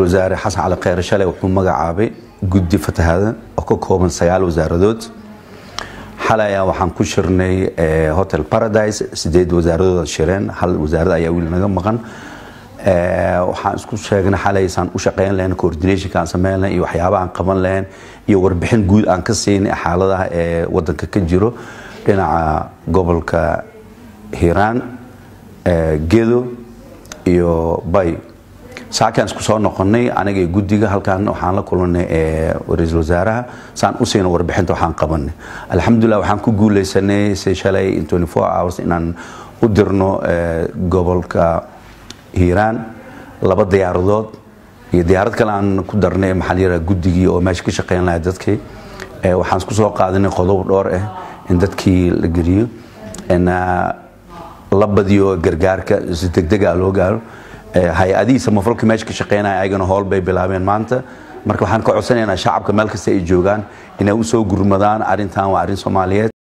wasaare xasan cali kheyre shalay wuxuu magacaabay guddi fatahaada oo ka kooban sagaal wasaaradood xalay ayaa waxaan ku shirnay hotel paradise sideed wasaaradood shireen hal wasaarad ayaa weli naga maqan waxaan isku sheegnay xalay saan u shaqeyn lahayn coordinationka aan sameyn lahayn iyo waxyaabaha aan qaban lahayn iyo warbixin guud aan ka siinay xaaladaha ee wadanka ka jiro dhinaca gobolka hiiraan gedo iyo bay saakaan isku soo noqonay aniga guddiga halkaan waxaan la kulanay ra-iisul wasaaraha saan u siina warbixinta waxaan qabanay alxamdulilah waxaan ku guuleysanay si shalay in 24 hours inaan u dirno gobolka hiiraan laba diyaaradood iyo diyaarad kale aan ku darnay maxaa la yidhaha guddigii oo meesha ka shaqeyn lahaa dadkii waxaan isku soo qaadanay qodob dhowr ah in dadkii la geliyo la badiyo gargaarka si degdega loo gaaro hay-adihii samafalka meesha ka shaqeynaya ayagana howl bay bilaabeen maanta marka waxaan ka codsanaynaa shacabka meel kasta ay joogaan inay u soo gurmadaan arrintan waa arrin soomaaliyeed